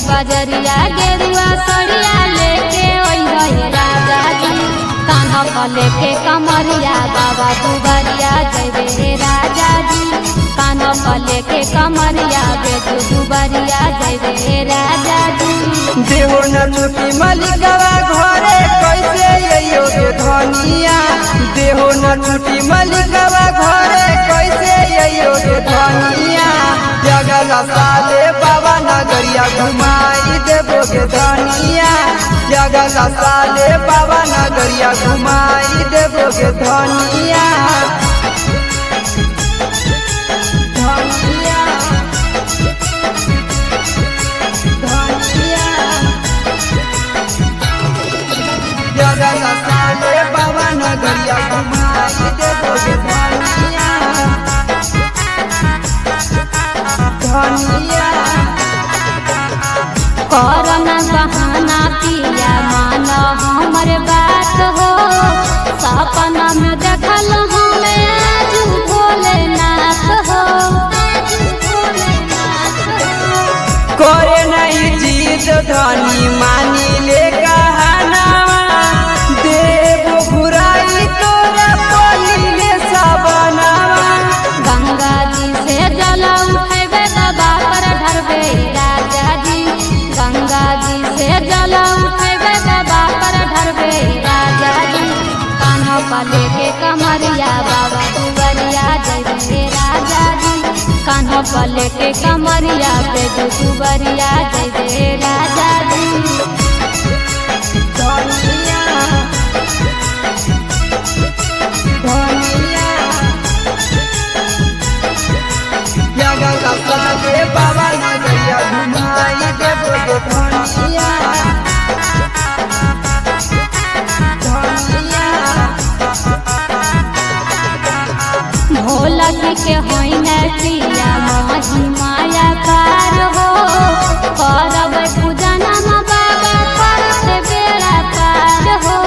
बजरिया गेरुआ सड़िया लेके ओइहे राजा जी कान्हा पर लेके कमरिया बाबा दुबरिया जयबे हे राजा जी कान्हा पर लेके कमरिया बेटू दुबरिया जयबे हे राजा जी देहो न छुटी मलिकवा घरे कैसे अइयो गे धनिया देहो न छुटी मलिकवा घरे कैसे अइयो गे धनिया जगल साले बाबा नगरिया घुमाई देबो गे धनिया जगल साले बाबा नगरिया घुमाई देबो गे धनिया धनिया धनिया जगल साले बाबा नगरिया घुमाई देबो गे धनिया धनिया करना बहाना पिया मान हमर बात हो सपना में देखल हमें आज भोलेनाथ हो करे नहीं जीत धनी मानी ले कहनावा देव घुराई तोरा पहिले सबनावा गंगा जी से जल उठेबे बाबा पर ढरबे राजा जी गंगा जी से जल उठेबे बाबा पर ढरबे राजा जी कान्हा पर लेके कमरिया बाबा दुबरिया जयबे राजा जी कान्हा पर लेके कमरिया पे दुबरिया जयबे राजा जी धनिया धनिया जगल साले बाबा नगरिया घुमाई देबो गे धनिया धनिया भोला जी के होइने पिया माही माया पार हो करब पूजना में बाबा करत बेड़ा पार हो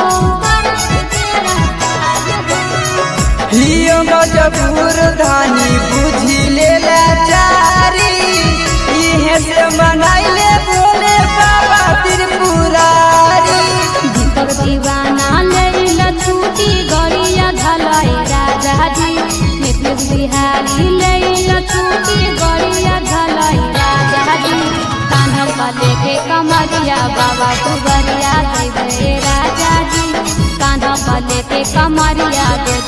हियो मजबूर धानी बुझी ले लाचारी इहे से मनाइले बोले बाबा त्रिपुरारी दीपक दीवाना लैल छूटी गड़िया धलाई राजा जी नीतीश बिहारी लैल छूटी गड़िया धलाई राजा जी कान्हा पर लेके कमरिया बाबा दुबरिया जयबे राजा जी कान्हा पर लेके कमरिया